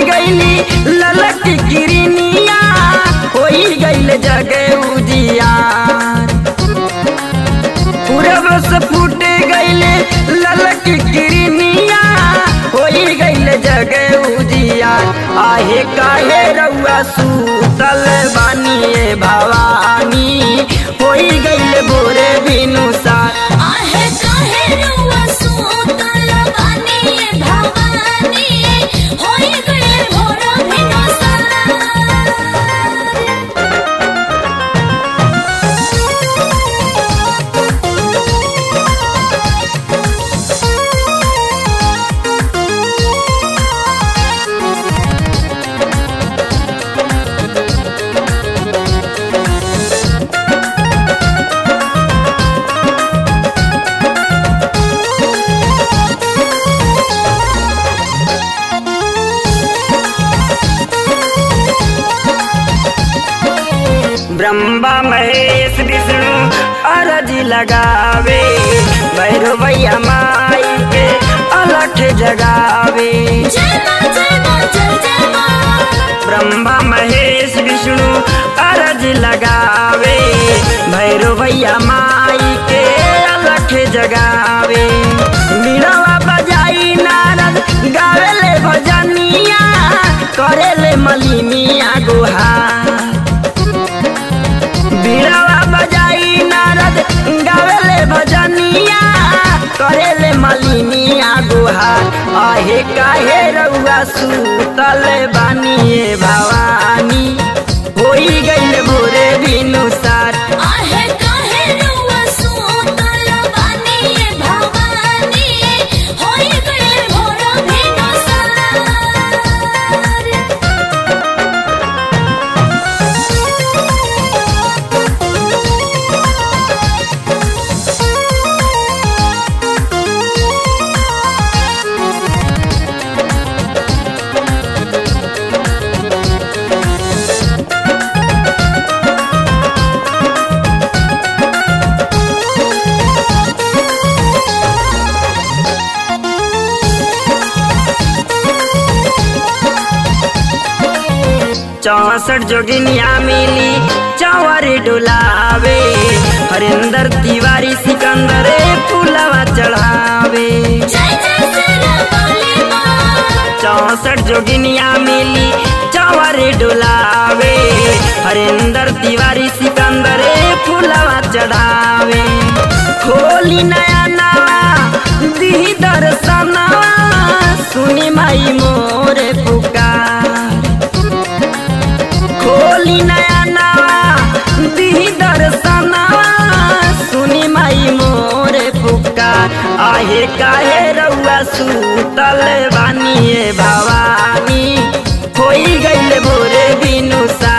गईली ललक किरनिया होई गईल जगे उजियार पूरब से फूट गईले ललक किरनिया होई गईल जगे उजियार आहे काहे रउआ सूतल बानिए भवानी होई गईल भोरे बिनुसार आहे काहे रुआ सूतल बानी भवानी होई गए भोर भिनसार ब्रह्मा महेश विष्णु अरज लगावे भैरवैया माई के अलख जगावे जय मां जय मां जय जय मां ब्रह्मा महेश विष्णु अरज लगावे भैरवैया माई के अलख जगावे बीड़वा बजाई नारद गावेले भजनिया करेले मलिमिया गुहार बीड़वा बजाई नारद गावेले भजनिया करेले मलिनिया गुहार आहे काहे रउआ सूतल बानिए भवानी होई गईल भोरे बिनुसार आहे काहे रुआ सूतल बानी भवानी होई गए भोर भिनसार चौसठ जोगिनिया मिली चौवर डुलावे हरिंदर तिवारी सिकंदर फूलवा चढ़ावे जय जय सरवाली मां चौसठ जोगिनिया मिली चौवर डुलावे हरिंदर तिवारी सिकंदर फूलवा चढ़ावे खोली नया नवा दी दर्शनवा सुनी माई मोरे पुकार खोली नया नवा दी दर्शनवा सुनी माई मोरे पुकार आहे काहे रउआ सूतल बानिए भवानी होई गईल भोरे बिनुसा